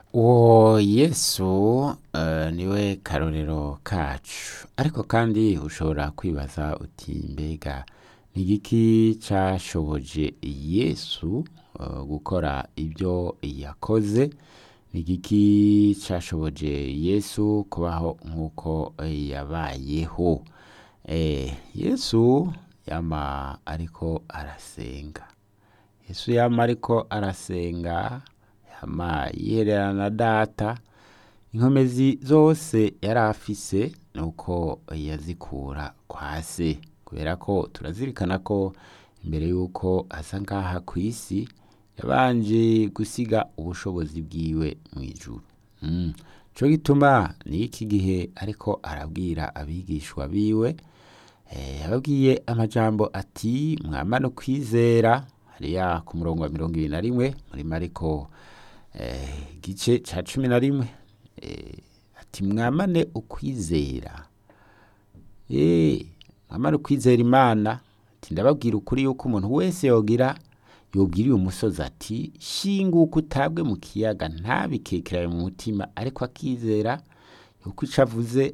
uwo yesu eh, niwe karorero kacu ariko kandi ushobora kwibaza uti mbega ni igiki cashoboje yesu eh, gukora ibyo yakoze ni igiki cashoboje yesu kubaho nk'uko eh, yabayeho Eh, yesu yama ariko arasenga yesu yama ariko arasenga yama yihererana na data inkomezi zose yari afise nuko yazikura kwa se kubera ko turazirikana ko imbere y'uko aza ngaha ku isi yabanje gusiga ubushobozi bwiwe mu ijuru mm. co gituma ni iki gihe ariko arabwira abigishwa biwe eh, yababwiye amajambo ati mwamane ukwizera hariya ku murongo wa mirongo ibiri na rimwe muri mariko eh, igice ca cumi na rimwe eh, ati mwamane ukwizera eh, mwamane ukwizera imana ati ndababwira ukuri yuko umuntu wese yogira yobwira uyu musozi ati shinguka utabwe mu kiyaga ntabikekeranye mu mutima ariko akizera yuko ico avuze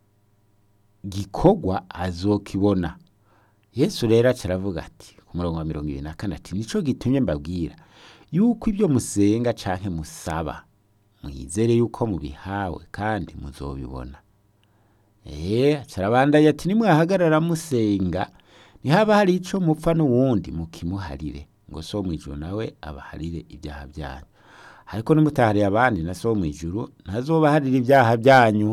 gikorwa azokibona yesu rero aca aravuga ati ku murongo wa mirongo ibiri na kane ati nico gitumye mbabwira yuko ibyo musenga canke musaba mwizere yuko mubihawe kandi muzobibona ee aca arabandanya ati nimwahagarara musenga ntihaba hari ico mupfa n'uwundi mukimuharire ngo so mw'ijuru nawe abaharire ibyaha byanyu ariko nimutahariye abandi na so mw'ijuru ntazobaharira ibyaha byanyu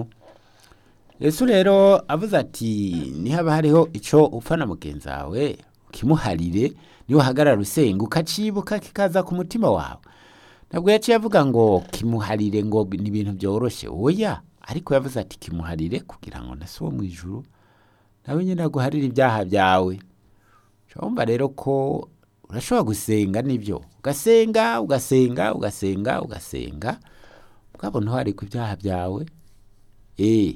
yesu rero avuze ati nihaba hariho ico upfa na mugenzi wawe ukimuharire niwe uhagarara usenga ukacibuka kikaza ku mutima wawe ntabwo yaciye avuga ngo kimuharire ngo ni ibintu byoroshe oya ariko yavuze ati kimuharire kugira ngo na so mw'ijuru nawe nyine aguharire ibyaha byawe urumva rero ko urashobora gusenga nibyo ugasenga ugasenga ugasenga ugasenga mugabo ntuharike ibyaha byawe eh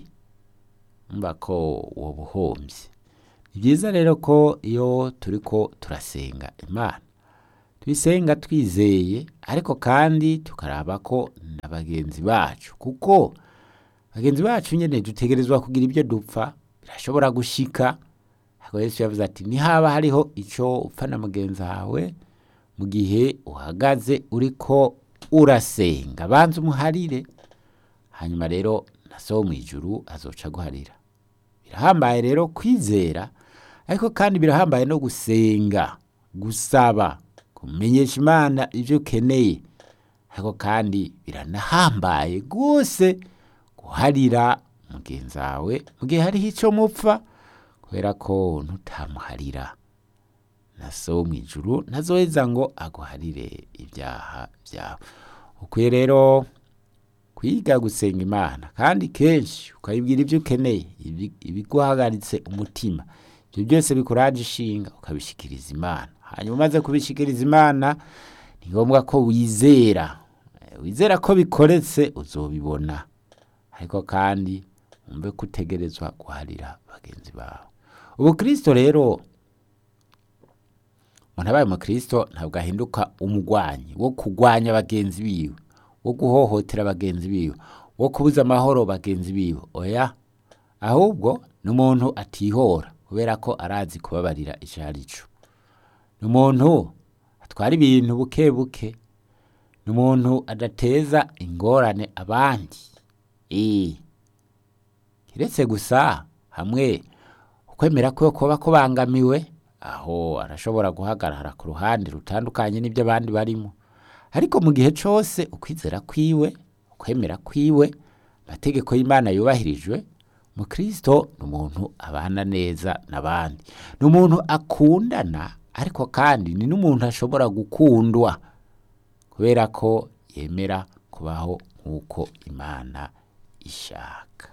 umva ko woba uhombye ni byiza rero ko iyo turi ko turasenga imana tuyisenga twizeye ariko kandi tukaraba ko na bagenzi bacu kuko bagenzi bacu nyine dutegerezwa kugira ibyo dupfa birashobora gushika ariko yesu yavuze ati nihaba hariho icyo upfa na mugenzi wawe mu gihe uhagaze uriko urasenga banza umuharire hanyuma rero na so mu ijuru azoca aguharira birahambaye rero kwizera ariko kandi birahambaye no gusenga gusaba kumenyesha imana ibyo ukeneye ariko kandi biranahambaye rwose guharira mugenzi wawe mu gihe hariho icyo mupfa kubera ko ntutamuharira na so mu ijuru ntazoheza ngo aguharire ibyaha byawe ukwiye rero kwiga gusenga imana kandi kenshi ukayibwira ibyo ukeneye ibi- ibiguhagaritse umutima ibyo byose bikuraje ishinga ukabishikiriza imana hanyuma umaze kubishikiriza imana ni ngombwa ko wizera Eh, wizera ko bikoretse uzobibona ariko kandi wumve ko utegerezwa guharira bagenzi bawe ubukristo rero umuntu abaye umukristo ntabwo ahinduka umugwanyi wo kugwanya bagenzi biwe wo guhohotera bagenzi biwe wo kubuza amahoro bagenzi biwe oya ahubwo ni umuntu atihora kubera ko arazi kubabarira icyo ari cyo ni umuntu atwara ibintu buke buke ni umuntu adateza ingorane abandi Eh. kiretse gusa hamwe ukwemera kwe kuba kubangamiwe aho arashobora guhagarara ku ruhande rutandukanye n'ibyo abandi barimo ariko mu gihe cyose ukwizera kwiwe ukwemera kwiwe amategeko y'imana yubahirijwe mukristo ni umuntu abana neza n'abandi ni umuntu akundana ariko kandi ni n'umuntu ashobora gukundwa kubera ko yemera kubaho nk'uko imana ishaka